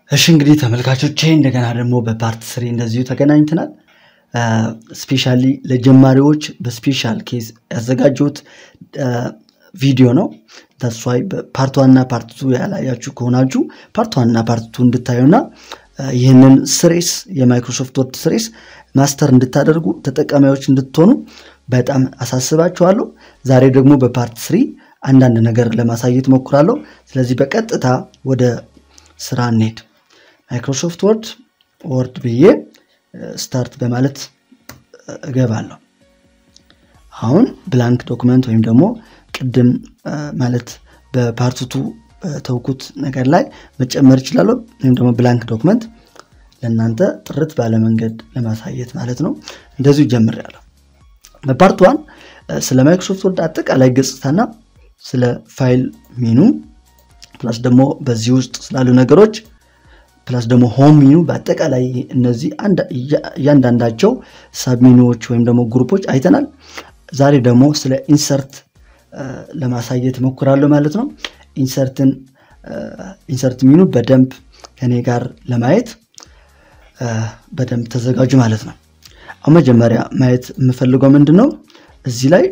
እሺ እንግዲህ ተመልካቾቼ እንደገና ደግሞ በፓርት ስሪ እንደዚሁ ተገናኝተናል። ስፔሻሊ ለጀማሪዎች በስፔሻል ኬዝ ያዘጋጀሁት ቪዲዮ ነው። ተስዋይ ፓርት ዋንና ፓርት ቱ ያላያችሁ ከሆናችሁ ፓርት ዋንና ፓርት ቱ እንድታዩና ይህንን ስሬስ የማይክሮሶፍት ወርድ ስሬስ ማስተር እንድታደርጉ ተጠቃሚዎች እንድትሆኑ በጣም አሳስባችኋለሁ። ዛሬ ደግሞ በፓርት ስሪ አንዳንድ ነገር ለማሳየት ሞክራለሁ። ስለዚህ በቀጥታ ወደ ስራ እንሄድ። ማይክሮሶፍት ወርድ ወርድ ብዬ ስታርት በማለት እገባለሁ። አሁን ብላንክ ዶክመንት ወይም ደግሞ ቅድም ማለት በፓርትቱ በተውኩት ነገር ላይ መጨመር ይችላለሁ። ወይም ደግሞ ብላንክ ዶክመንት ለእናንተ ጥርት ባለ መንገድ ለማሳየት ማለት ነው። እንደዚሁ ጀምሬያለሁ። በፓርት ዋን ስለ ማይክሮሶፍት ወርድ አጠቃላይ ገጽታና ስለ ፋይል ሚኑ ፕላስ ደግሞ በዚህ ውስጥ ስላሉ ነገሮች ፕላስ ደግሞ ሆም ሚኑ በአጠቃላይ እነዚህ እያንዳንዳቸው ሳብሚኑዎች ወይም ደግሞ ግሩፖች አይተናል። ዛሬ ደግሞ ስለ ኢንሰርት ለማሳየት ሞክራለሁ ማለት ነው። ኢንሰርትን ኢንሰርት ሚኑ በደንብ ከኔ ጋር ለማየት በደንብ ተዘጋጁ ማለት ነው። አሁን መጀመሪያ ማየት የምፈልገው ምንድን ነው እዚህ ላይ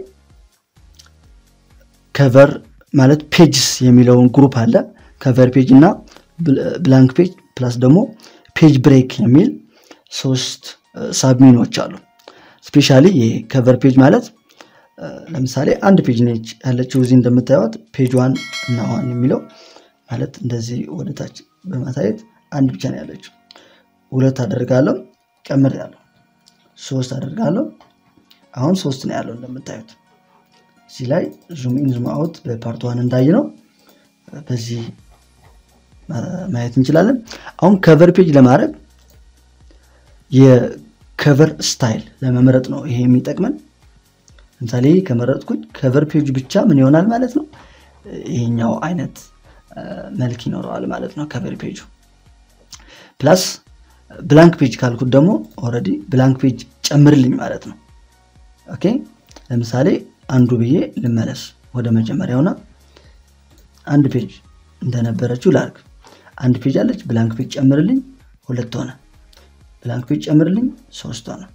ከቨር ማለት ፔጅስ የሚለውን ግሩፕ አለ። ከቨር ፔጅ እና ብላንክ ፔጅ ፕላስ ደግሞ ፔጅ ብሬክ የሚል ሶስት ሳብሚኖች አሉ። ስፔሻሊ ይሄ ከቨር ፔጅ ማለት ለምሳሌ አንድ ፔጅ ነች ያለችው እዚህ እንደምታዩት ፔጅ ዋን እና ዋን የሚለው ማለት እንደዚህ ወደታች በማሳየት አንድ ብቻ ነው ያለችው። ሁለት አደርጋለሁ ጨምር ያለው ሶስት አደርጋለሁ። አሁን ሶስት ነው ያለው እንደምታዩት እዚህ ላይ ዙም ኢን ዙም አውት በፓርት ዋን እንዳይ ነው በዚህ ማየት እንችላለን። አሁን ከቨር ፔጅ ለማድረግ የከቨር ስታይል ለመምረጥ ነው ይሄ የሚጠቅመን። ለምሳሌ ከመረጥኩኝ ከቨር ፔጅ ብቻ ምን ይሆናል ማለት ነው ይሄኛው አይነት መልክ ይኖረዋል ማለት ነው ከቨር ፔጁ። ፕላስ ብላንክ ፔጅ ካልኩት ደግሞ ኦልሬዲ ብላንክ ፔጅ ጨምርልኝ ማለት ነው። ኦኬ ለምሳሌ አንዱ ብዬ ልመለስ ወደ መጀመሪያውና አንድ ፔጅ እንደነበረችው ላርግ። አንድ ፔጅ አለች፣ ብላንክ ፔጅ ጨምርልኝ፣ ሁለት ሆነ። ብላንክ ፔጅ ጨምርልኝ፣ ሶስት ሆነ።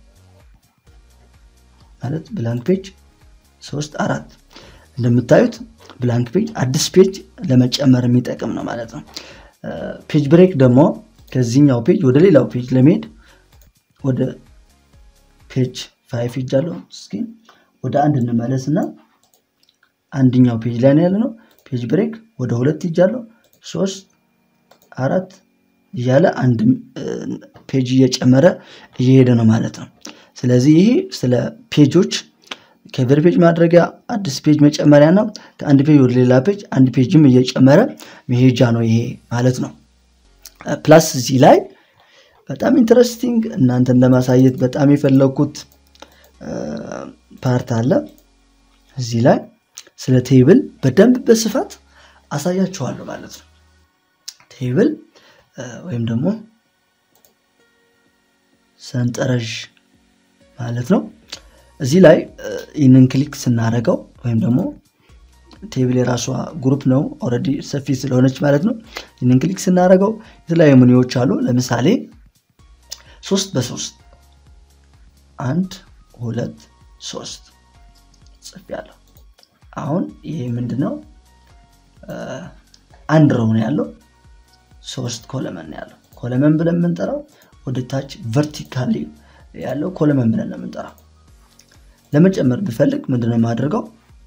ማለት ብላንክ ፔጅ ሶስት፣ አራት። እንደምታዩት ብላንክ ፔጅ አዲስ ፔጅ ለመጨመር የሚጠቅም ነው ማለት ነው። ፔጅ ብሬክ ደግሞ ከዚህኛው ፔጅ ወደ ሌላው ፔጅ ለመሄድ ወደ ፔጅ ፋይቭ ሄጃለሁ። እስኪ ወደ አንድ እንመለስ እና አንድኛው ፔጅ ላይ ነው ያለ ነው። ፔጅ ብሬክ ወደ ሁለት ሄጃለሁ። ሶስት አራት እያለ አንድ ፔጅ እየጨመረ እየሄደ ነው ማለት ነው። ስለዚህ ይሄ ስለ ፔጆች ከቨር ፔጅ ማድረጊያ አዲስ ፔጅ መጨመሪያ ነው። ከአንድ ፔጅ ወደ ሌላ ፔጅ አንድ ፔጅም እየጨመረ መሄጃ ነው ይሄ ማለት ነው። ፕላስ እዚህ ላይ በጣም ኢንትረስቲንግ እናንተን ለማሳየት በጣም የፈለግኩት ፓርት አለ እዚህ ላይ ስለ ቴብል በደንብ በስፋት አሳያችኋለሁ ማለት ነው። ቴብል ወይም ደግሞ ሰንጠረዥ ማለት ነው። እዚህ ላይ ይህንን ክሊክ ስናደርገው ወይም ደግሞ ቴብል የራሷ ግሩፕ ነው ኦልሬዲ ሰፊ ስለሆነች ማለት ነው። ይህንን ክሊክ ስናደርገው የተለያዩ ምኒዎች አሉ። ለምሳሌ ሶስት በሶስት አንድ ሁለት ሶስት ጽፌያለሁ። አሁን ይሄ ምንድነው? አንድ ሮው ነው ያለው፣ ሶስት ኮለመን ነው ያለው። ኮለመን ብለን የምንጠራው ወደ ታች ቨርቲካሊ ያለው ኮለመን ብለን ነው የምንጠራው። ለመጨመር ብፈልግ ምንድነው የማደርገው?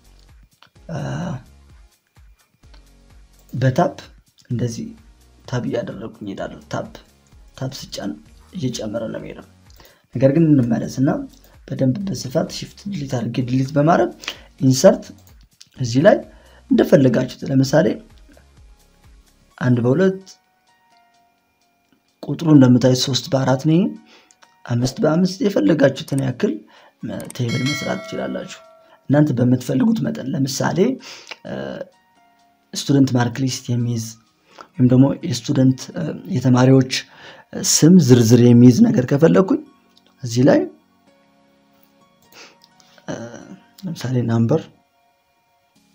በታፕ እንደዚህ ታብ እያደረጉኝ እሄዳለሁ። ታፕ ታፕ ስጫን እየጨመረ ነው የሚሄደው። ነገር ግን እንመለስና በደንብ በስፋት ሽፍት ድሊት አድርጌ ድሊት በማድረግ ኢንሰርት እዚህ ላይ እንደፈለጋችሁት ለምሳሌ አንድ በሁለት ቁጥሩ እንደምታዩት ሶስት በአራት ነው። አምስት በአምስት የፈለጋችሁትን ያክል ቴብል መስራት ትችላላችሁ እናንተ በምትፈልጉት መጠን። ለምሳሌ ስቱደንት ማርክ ሊስት የሚይዝ ወይም ደግሞ የስቱደንት የተማሪዎች ስም ዝርዝር የሚይዝ ነገር ከፈለግኩኝ እዚህ ላይ ለምሳሌ ናምበር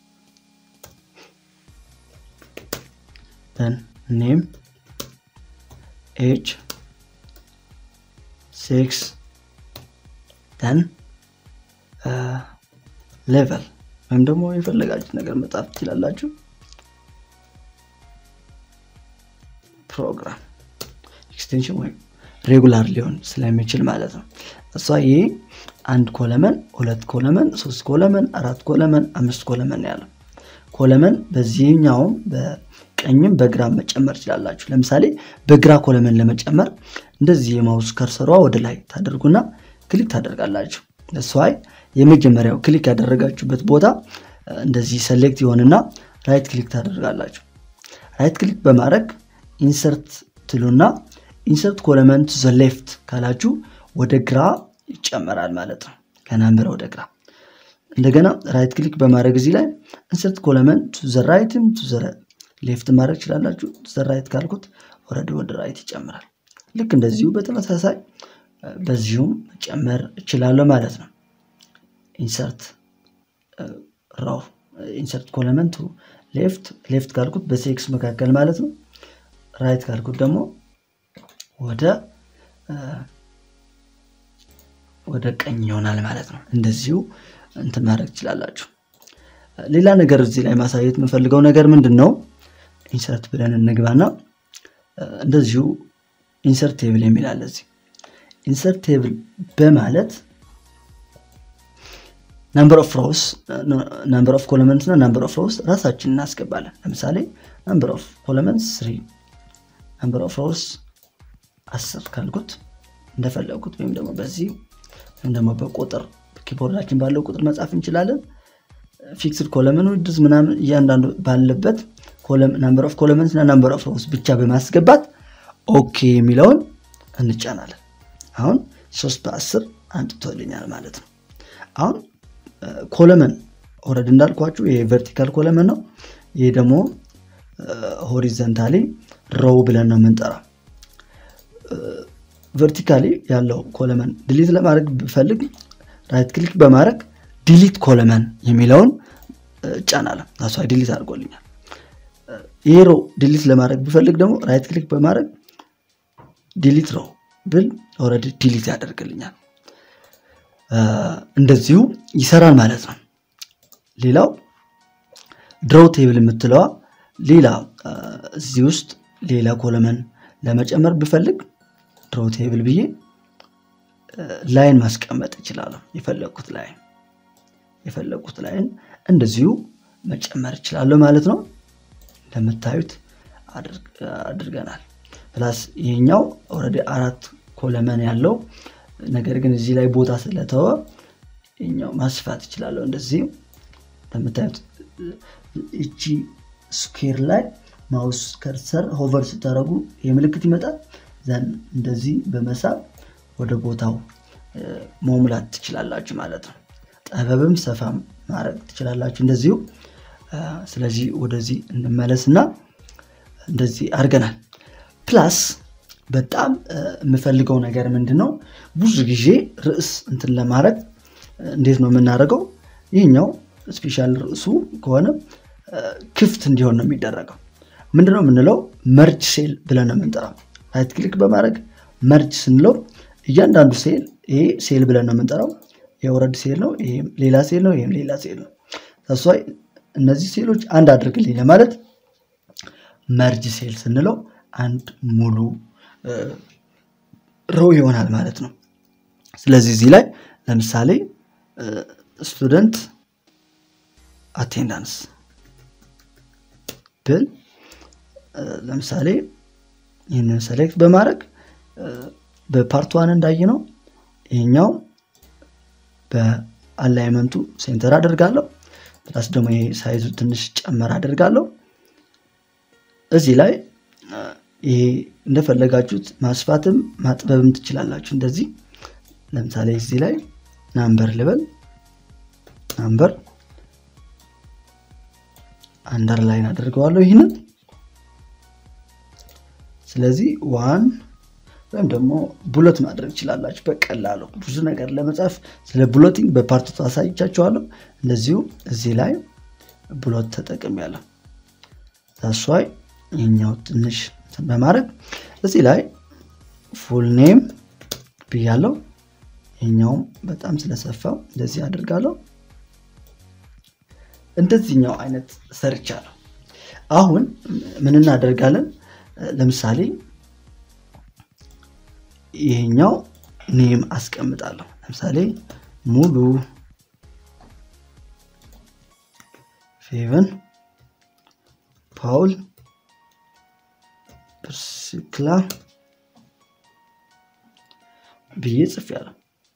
ኔም ኤጅ ሴክስ ደን ሌቨል ወይም ደግሞ የፈለጋችሁ ነገር መጻፍ ትችላላችሁ ፕሮግራም ኤክስቴንሽን ወይም ሬጉላር ሊሆን ስለሚችል ማለት ነው እሷ ይሄ አንድ ኮለመን ሁለት ኮለመን ሶስት ኮለመን አራት ኮለመን አምስት ኮለመን ያለው ኮለመን በዚህኛውም በቀኝም በግራ መጨመር ይችላላችሁ ለምሳሌ በግራ ኮለመን ለመጨመር እንደዚህ የማውስ ከርሰሯ ወደ ላይ ታደርጉና ክሊክ ታደርጋላችሁ እሷይ የመጀመሪያው ክሊክ ያደረጋችሁበት ቦታ እንደዚህ ሰሌክት ይሆንና ራይት ክሊክ ታደርጋላችሁ ራይት ክሊክ በማድረግ ኢንሰርት ትሉና ኢንሰርት ኮለመን ቱ ዘ ሌፍት ካላችሁ ወደ ግራ ይጨመራል ማለት ነው ከናምበር ወደ ግራ እንደገና ራይት ክሊክ በማድረግ እዚህ ላይ ኢንሰርት ኮለመን ቱ ዘ ራይትም ቱ ዘ ሌፍት ማድረግ ይችላላችሁ ዘ ራይት ካልኩት ወረድ ወደ ራይት ይጨምራል ልክ እንደዚሁ በተመሳሳይ በዚሁም መጨመር እችላለሁ ማለት ነው ኢንሰርት ራው ኢንሰርት ኮለመን ቱ ሌፍት ሌፍት ካልኩት በሴክስ መካከል ማለት ነው ራይት ካልኩት ደግሞ ወደ ወደ ቀኝ ይሆናል ማለት ነው እንደዚሁ እንትን ማድረግ ትችላላችሁ ሌላ ነገር እዚህ ላይ ማሳየት የምፈልገው ነገር ምንድን ነው ኢንሰርት ብለን እንግባና እንደዚሁ ኢንሰርት ቴብል የሚል አለ እዚህ ኢንሰርት ቴብል በማለት ናምበር ኦፍ ሮውስ ናምበር ኦፍ ኮለመንት እና ናምበር ኦፍ ሮውስ ራሳችን እናስገባለን ለምሳሌ ናምበር ኦፍ ኮለመንት ስሪ ናምበር ኦፍ ሮውስ አስር ካልኩት እንደፈለጉት ወይም ደግሞ በዚህ ወይም ደግሞ በቁጥር ኪቦርዳችን ባለው ቁጥር መጻፍ እንችላለን ፊክስድ ኮለመን ውድዝ ምናምን እያንዳንዱ ባለበት ናምበር ኦፍ ኮለመንት እና ናምበር ኦፍ ሮውስ ብቻ በማስገባት ኦኬ የሚለውን እንጫናለን አሁን ሶስት በአስር አምጥቶልኛል ማለት ነው አሁን ኮለመን ኦረድ እንዳልኳችሁ ይሄ ቨርቲካል ኮለመን ነው ይሄ ደግሞ ሆሪዘንታሊ ሮው ብለን ነው የምንጠራው ቨርቲካሊ ያለው ኮለመን ድሊት ለማድረግ ብፈልግ ራይት ክሊክ በማድረግ ዲሊት ኮለመን የሚለውን እጫናለሁ ራሷ ዲሊት አድርጎልኛል ይሄ ሮ ዲሊት ለማድረግ ብፈልግ ደግሞ ራይት ክሊክ በማድረግ ዲሊት ሮ ብል ኦረዲ ዲሊት ያደርግልኛል እንደዚሁ ይሰራል ማለት ነው ሌላው ድሮው ቴብል የምትለዋ ሌላ እዚህ ውስጥ ሌላ ኮለመን ለመጨመር ብፈልግ ድሮ ቴብል ብዬ ላይን ማስቀመጥ ይችላለሁ የፈለግኩት ላይን የፈለግኩት ላይን እንደዚሁ መጨመር ይችላለሁ ማለት ነው እንደምታዩት አድርገናል ፕላስ ይሄኛው ኦረዲ አራት ኮለመን ያለው ነገር ግን እዚህ ላይ ቦታ ስለተወ ይኛው ማስፋት ይችላለሁ እንደዚህ እንደምታዩት እቺ ስኩር ላይ ማውስ ከርሰር ሆቨር ስታደረጉ የምልክት ይመጣል ዘን እንደዚህ በመሳብ ወደ ቦታው መሙላት ትችላላችሁ ማለት ነው ጠበብም ሰፋም ማድረግ ትችላላችሁ እንደዚሁ ስለዚህ ወደዚህ እንመለስና እንደዚህ አድርገናል ፕላስ በጣም የምፈልገው ነገር ምንድን ነው ብዙ ጊዜ ርዕስ እንትን ለማድረግ እንዴት ነው የምናደርገው ይህኛው ስፔሻል ርዕሱ ከሆነ ክፍት እንዲሆን ነው የሚደረገው ምንድነው የምንለው መርጅ ሴል ብለን ነው የምንጠራው ራይት ክሊክ በማድረግ መርጅ ስንለው እያንዳንዱ ሴል ይሄ ሴል ብለን ነው የምንጠራው የወረድ ሴል ነው ይሄም ሌላ ሴል ነው ይህም ሌላ ሴል ነው ተሷይ እነዚህ ሴሎች አንድ አድርግልኝ ለማለት መርጅ ሴል ስንለው አንድ ሙሉ ሮው ይሆናል ማለት ነው ስለዚህ እዚህ ላይ ለምሳሌ ስቱደንት አቴንዳንስ ብል ለምሳሌ ይህንን ሰሌክት በማድረግ በፓርት ዋን እንዳየ ነው ይሄኛው በአላይመንቱ ሴንተር አደርጋለሁ ፕላስ ደግሞ ይሄ ሳይዙ ትንሽ ጨመር አደርጋለሁ እዚህ ላይ ይሄ እንደፈለጋችሁት ማስፋትም ማጥበብም ትችላላችሁ እንደዚህ ለምሳሌ እዚህ ላይ ናምበር ልበል ናምበር አንደርላይን አድርገዋለሁ ይህንን ስለዚህ ዋን ወይም ደግሞ ቡለት ማድረግ ይችላላችሁ በቀላሉ ብዙ ነገር ለመጻፍ ስለ ቡሎቲንግ በፓርቱ አሳይቻችኋለሁ እንደዚሁ እዚህ ላይ ቡሎት ተጠቅም ያለው ታሷይ ይኛው ትንሽ በማድረግ እዚህ ላይ ፉል ኔም ብያለው። ይሄኛውም በጣም ስለሰፋው እንደዚህ አድርጋለሁ። እንደዚህኛው አይነት ሰርቻለሁ። አሁን ምን እናደርጋለን? ለምሳሌ ይሄኛው ኔም አስቀምጣለሁ። ለምሳሌ ሙሉ ፌቨን ፓውል ፕርስክላ ብዬ ጽፌያለሁ።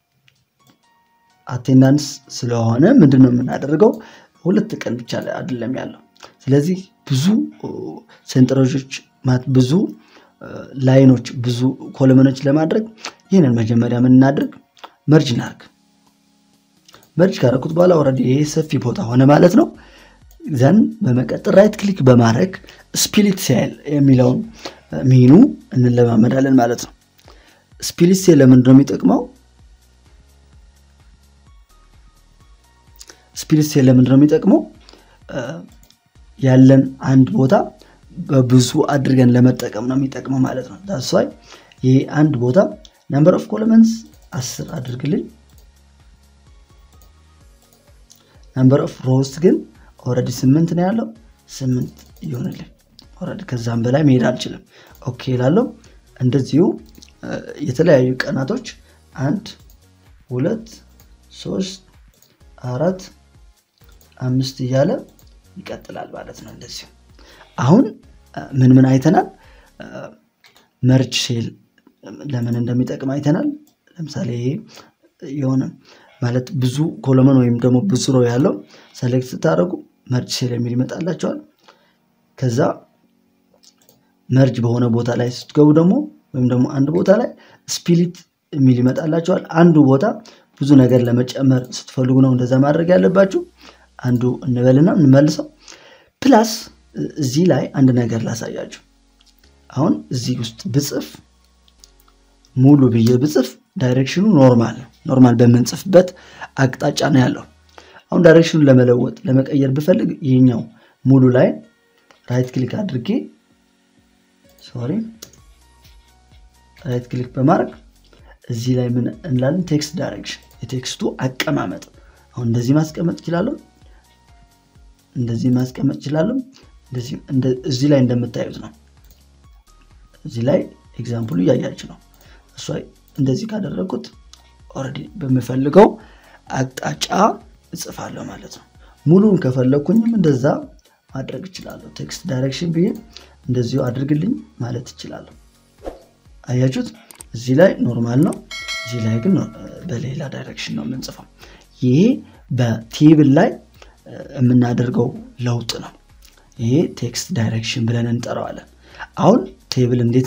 አቴንዳንስ ስለሆነ ምንድን ነው የምናደርገው? ሁለት ቀን ብቻ ላይ አይደለም ያለው። ስለዚህ ብዙ ሰንጠረዦች ብዙ ላይኖች ብዙ ኮለመኖች ለማድረግ ይህንን መጀመሪያ ምን እናድርግ? መርጅ እናርግ። መርጅ ካረኩት በኋላ ኦልሬዲ ይሄ ሰፊ ቦታ ሆነ ማለት ነው። ዘን በመቀጠል ራይት ክሊክ በማድረግ ስፒሊት ሴል የሚለውን ሚኑ እንለማመዳለን ማለት ነው። ስፒሊት ሴል ለምንድን ነው የሚጠቅመው? ስፒሊት ሴል ለምንድን ነው የሚጠቅመው? ያለን አንድ ቦታ በብዙ አድርገን ለመጠቀም ነው የሚጠቅመው ማለት ነው። ዳስዋይ ይሄ አንድ ቦታ ነምበር ኦፍ ኮለመንስ አስር አድርግልኝ። ነምበር ኦፍ ሮውስ ግን ኦልሬዲ ስምንት ነው ያለው፣ ስምንት ይሆንልኝ። ኦልሬዲ ከዛም በላይ መሄድ አልችልም። ኦኬ ላለው እንደዚሁ የተለያዩ ቀናቶች አንድ ሁለት ሶስት አራት አምስት እያለ ይቀጥላል ማለት ነው። እንደዚሁ አሁን ምን ምን አይተናል? መርጅ ሴል ለምን እንደሚጠቅም አይተናል። ለምሳሌ ይሄ የሆነ ማለት ብዙ ኮለመን ወይም ደግሞ ብዙ ሮ ያለው ሰሌክት ስታደርጉ መርጅ ሴል የሚል ይመጣላቸዋል። ከዛ መርጅ በሆነ ቦታ ላይ ስትገቡ ደግሞ ወይም ደግሞ አንድ ቦታ ላይ ስፒሊት የሚል ይመጣላቸዋል። አንዱ ቦታ ብዙ ነገር ለመጨመር ስትፈልጉ ነው እንደዛ ማድረግ ያለባችሁ። አንዱ እንበልና እንመልሰው። ፕላስ እዚህ ላይ አንድ ነገር ላሳያችሁ። አሁን እዚህ ውስጥ ብጽፍ ሙሉ ብዬ ብጽፍ ዳይሬክሽኑ ኖርማል ነው። ኖርማል በምንጽፍበት አቅጣጫ ነው ያለው። አሁን ዳይሬክሽኑን ለመለወጥ ለመቀየር ብፈልግ ይህኛው ሙሉ ላይ ራይት ክሊክ አድርጌ ሶሪ ራይት ክሊክ በማድረግ እዚህ ላይ ምን እንላለን? ቴክስት ዳይሬክሽን፣ የቴክስቱ አቀማመጥ። አሁን እንደዚህ ማስቀመጥ እችላለሁ፣ እንደዚህ ማስቀመጥ እችላለሁ። እዚህ ላይ እንደምታዩት ነው። እዚህ ላይ ኤግዛምፕሉ እያያችሁ ነው። እሷ እንደዚህ ካደረጉት ኦልሬዲ በምፈልገው አቅጣጫ እጽፋለሁ ማለት ነው። ሙሉን ከፈለግኩኝም እንደዛ ማድረግ እችላለሁ። ቴክስት ዳይሬክሽን ብዬ እንደዚሁ አድርግልኝ ማለት እችላለሁ። አያችሁት? እዚህ ላይ ኖርማል ነው፣ እዚህ ላይ ግን በሌላ ዳይሬክሽን ነው የምንጽፈው። ይሄ በቴብል ላይ የምናደርገው ለውጥ ነው። ይሄ ቴክስት ዳይሬክሽን ብለን እንጠራዋለን። አሁን ቴብል እንዴት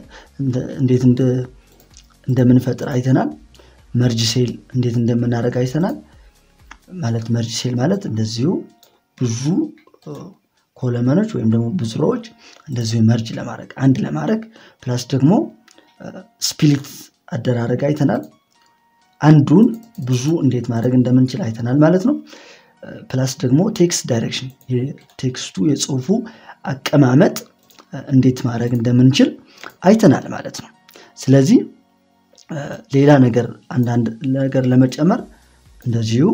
እንደምንፈጥር አይተናል። መርጅ ሴል እንዴት እንደምናደርግ አይተናል። ማለት መርጅ ሴል ማለት እንደዚሁ ብዙ ኮለመኖች ወይም ደግሞ ብዙ ሮዎች እንደዚሁ መርጅ ለማድረግ አንድ ለማድረግ ፕላስ ደግሞ ስፕሊት አደራረግ አይተናል። አንዱን ብዙ እንዴት ማድረግ እንደምንችል አይተናል ማለት ነው። ፕላስ ደግሞ ቴክስት ዳይሬክሽን ቴክስቱ የጽሁፉ አቀማመጥ እንዴት ማድረግ እንደምንችል አይተናል ማለት ነው። ስለዚህ ሌላ ነገር አንዳንድ ነገር ለመጨመር እንደዚሁ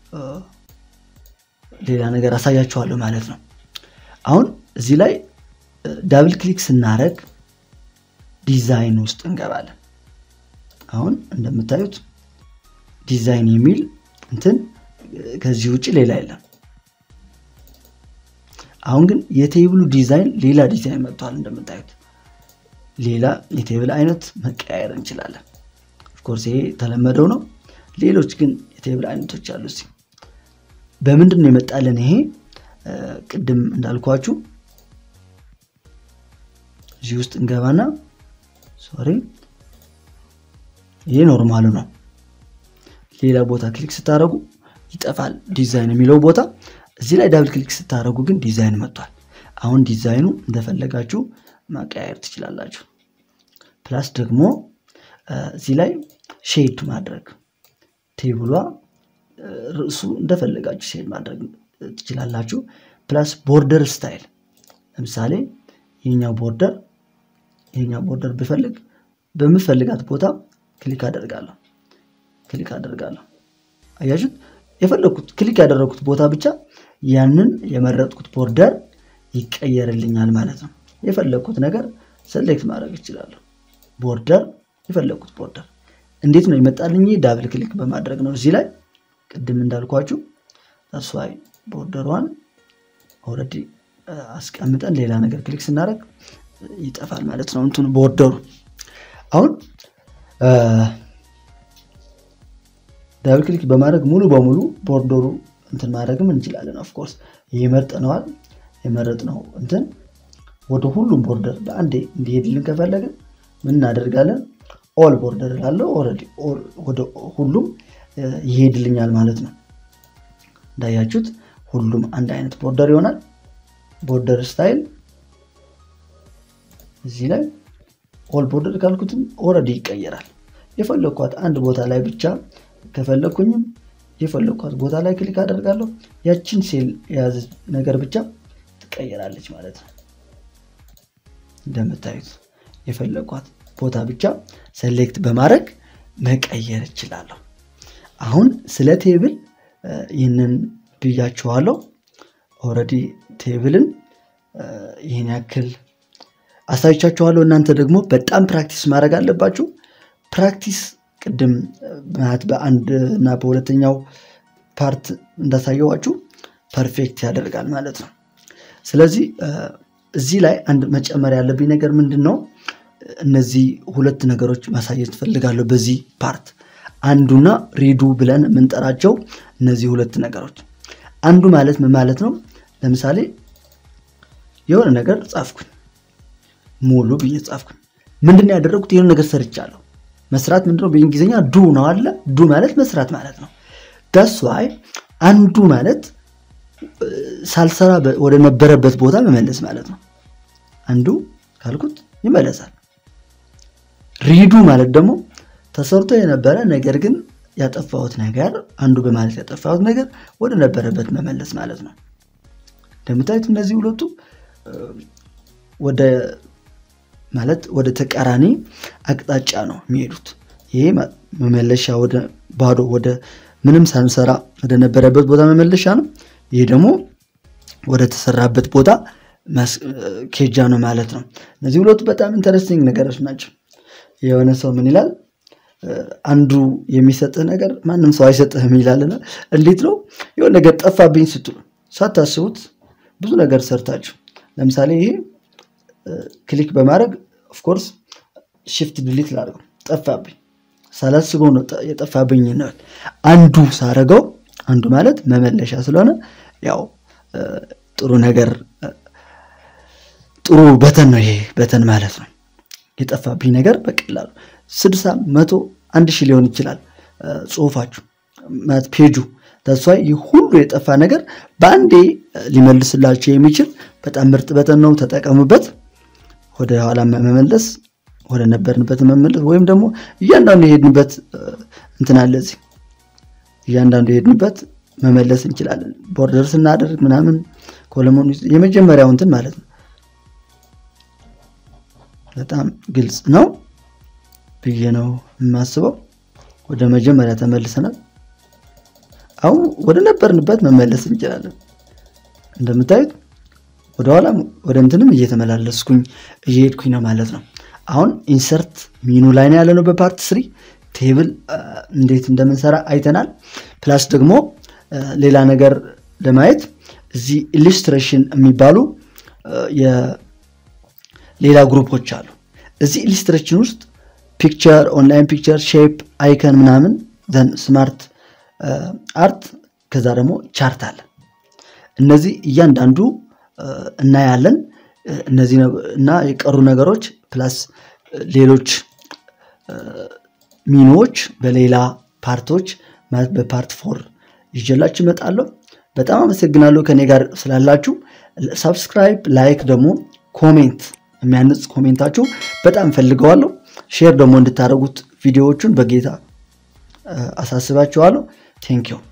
ሌላ ነገር አሳያችኋለሁ ማለት ነው። አሁን እዚህ ላይ ዳብል ክሊክ ስናደረግ ዲዛይን ውስጥ እንገባለን። አሁን እንደምታዩት ዲዛይን የሚል እንትን ከዚህ ውጭ ሌላ የለም። አሁን ግን የቴብሉ ዲዛይን ሌላ ዲዛይን መጥቷል። እንደምታዩት ሌላ የቴብል አይነት መቀያየር እንችላለን። ኦፍኮርስ ይሄ የተለመደው ነው። ሌሎች ግን የቴብል አይነቶች አሉ። እዚህ በምንድን ነው የመጣለን? ይሄ ቅድም እንዳልኳችሁ እዚህ ውስጥ እንገባና ሶሪ ይሄ ኖርማሉ ነው። ሌላ ቦታ ክሊክ ስታደረጉ ይጠፋል ዲዛይን የሚለው ቦታ። እዚህ ላይ ዳብል ክሊክ ስታደረጉ ግን ዲዛይን መጥቷል። አሁን ዲዛይኑ እንደፈለጋችሁ ማቀያየር ትችላላችሁ። ፕላስ ደግሞ እዚህ ላይ ሼድ ማድረግ ቴብሏ ርዕሱ እንደፈለጋችሁ ሼድ ማድረግ ትችላላችሁ። ፕላስ ቦርደር ስታይል ለምሳሌ ይህኛው ቦርደር ይህኛው ቦርደር ብፈልግ በምፈልጋት ቦታ ክሊክ አደርጋለሁ ክሊክ አደርጋለሁ። አያችሁት? የፈለግኩት ክሊክ ያደረግኩት ቦታ ብቻ ያንን የመረጥኩት ቦርደር ይቀየርልኛል ማለት ነው። የፈለግኩት ነገር ሰሌክት ማድረግ እችላለሁ። ቦርደር የፈለግኩት ቦርደር እንዴት ነው ይመጣልኝ? ዳብል ክሊክ በማድረግ ነው። እዚህ ላይ ቅድም እንዳልኳችሁ ተስፋይ ቦርደሯን ኦልሬዲ አስቀምጠን ሌላ ነገር ክሊክ ስናደርግ ይጠፋል ማለት ነው እንትኑ ቦርደሩ። አሁን ዳብል ክሊክ በማድረግ ሙሉ በሙሉ ቦርደሩ እንትን ማድረግም እንችላለን። ኦፍኮርስ ይህ መርጠነዋል። የመረጥነው እንትን ወደ ሁሉም ቦርደር በአንዴ እንዲሄድልን ከፈለግን ምን እናደርጋለን? ኦል ቦርደር ላለው ኦልሬዲ ወደ ሁሉም ይሄድልኛል ማለት ነው። እንዳያችሁት ሁሉም አንድ አይነት ቦርደር ይሆናል። ቦርደር ስታይል እዚህ ላይ ኦል ቦርደር ካልኩትም ኦልሬዲ ይቀየራል። የፈለግኳት አንድ ቦታ ላይ ብቻ ከፈለግኩኝም የፈለግኳት ቦታ ላይ ክሊክ አደርጋለሁ። ያችን ሴል የያዘ ነገር ብቻ ትቀየራለች ማለት ነው። እንደምታዩት የፈለግኳት ቦታ ብቻ ሰሌክት በማድረግ መቀየር እችላለሁ። አሁን ስለ ቴብል ይህንን ብያችኋለሁ። ኦልሬዲ ቴብልን ይህን ያክል አሳይቻችኋለሁ። እናንተ ደግሞ በጣም ፕራክቲስ ማድረግ አለባችሁ። ፕራክቲስ ቅድም ማለት በአንድ እና በሁለተኛው ፓርት እንዳሳየዋችሁ ፐርፌክት ያደርጋል ማለት ነው። ስለዚህ እዚህ ላይ አንድ መጨመር ያለብኝ ነገር ምንድን ነው? እነዚህ ሁለት ነገሮች ማሳየት ፈልጋለሁ በዚህ ፓርት። አንዱና ሪዱ ብለን የምንጠራቸው እነዚህ ሁለት ነገሮች። አንዱ ማለት ምን ማለት ነው? ለምሳሌ የሆነ ነገር ጻፍኩኝ፣ ሙሉ ብዬ ጻፍኩኝ። ምንድነው ያደረጉት? የሆነ ነገር ሰርቻለሁ። መስራት ምንድነው? በእንግሊዝኛ ዱ ነው አለ። ዱ ማለት መስራት ማለት ነው። ዳስ ዋይ አንዱ ማለት ሳልሰራ ወደ ነበረበት ቦታ መመለስ ማለት ነው። አንዱ ካልኩት ይመለሳል። ሪዱ ማለት ደግሞ ተሰርቶ የነበረ ነገር ግን ያጠፋሁት ነገር አንዱ በማለት ያጠፋሁት ነገር ወደ ነበረበት መመለስ ማለት ነው። እንደምታዩት እነዚህ ሁለቱ ወደ ማለት ወደ ተቃራኒ አቅጣጫ ነው የሚሄዱት። ይሄ መመለሻ ወደ ባዶ ወደ ምንም ሳንሰራ ወደ ነበረበት ቦታ መመለሻ ነው። ይሄ ደግሞ ወደ ተሰራበት ቦታ ኬጃ ነው ማለት ነው። እነዚህ ሁለቱ በጣም ኢንተረስቲንግ ነገሮች ናቸው። የሆነ ሰው ምን ይላል? አንዱ የሚሰጥህ ነገር ማንም ሰው አይሰጥህም ይላልና፣ እንዴት ነው የሆነ ነገር ጠፋብኝ ስትሉ ሳታስቡት ብዙ ነገር ሰርታችሁ ለምሳሌ ይሄ ክሊክ በማድረግ ኦፍኮርስ ሽፍት ድሊት ላድርገው ጠፋብኝ ሳላስበው ነው የጠፋብኝ ነው። አንዱ ሳረገው አንዱ ማለት መመለሻ ስለሆነ ያው ጥሩ ነገር ጥሩ በተን ነው ይሄ በተን ማለት ነው። የጠፋብኝ ነገር በቀላሉ ስድሳ መቶ አንድ ሺህ ሊሆን ይችላል ጽሁፋችሁ ማለት ፔጁ ተሷ ይህ ሁሉ የጠፋ ነገር በአንዴ ሊመልስላቸው የሚችል በጣም ምርጥ በተን ነው። ተጠቀሙበት። ወደ ኋላ መመለስ ወደ ነበርንበት መመለስ ወይም ደግሞ እያንዳንዱ የሄድንበት እንትን አለ እዚህ እያንዳንዱ የሄድንበት መመለስ እንችላለን። ቦርደር ስናደርግ ምናምን ኮለሞን የመጀመሪያው እንትን ማለት ነው። በጣም ግልጽ ነው ብዬ ነው የማስበው። ወደ መጀመሪያ ተመልሰናል። አሁን ወደ ነበርንበት መመለስ እንችላለን። እንደምታዩት ወደኋላ ወደ እንትንም እየተመላለስኩኝ እየሄድኩኝ ነው ማለት ነው። አሁን ኢንሰርት ሚኑ ላይ ነው ያለነው በፓርት ስሪ ቴብል እንዴት እንደምንሰራ አይተናል። ፕላስ ደግሞ ሌላ ነገር ለማየት እዚህ ኢሊስትሬሽን የሚባሉ ሌላ ግሩፖች አሉ። እዚህ ኢሊስትሬሽን ውስጥ ፒክቸር፣ ኦንላይን ፒክቸር፣ ሼፕ፣ አይከን ምናምን ዘን ስማርት አርት ከዛ ደግሞ ቻርት አለ። እነዚህ እያንዳንዱ እናያለን። እነዚህ እና የቀሩ ነገሮች ፕላስ ሌሎች ሚኖዎች በሌላ ፓርቶች ማለት በፓርት ፎር ይዤላችሁ እመጣለሁ። በጣም አመሰግናለሁ ከኔ ጋር ስላላችሁ። ሳብስክራይብ፣ ላይክ ደግሞ ኮሜንት የሚያንጽ ኮሜንታችሁ በጣም ፈልገዋለሁ። ሼር ደግሞ እንድታደርጉት ቪዲዮዎቹን በጌታ አሳስባችኋለሁ። ቴንኪው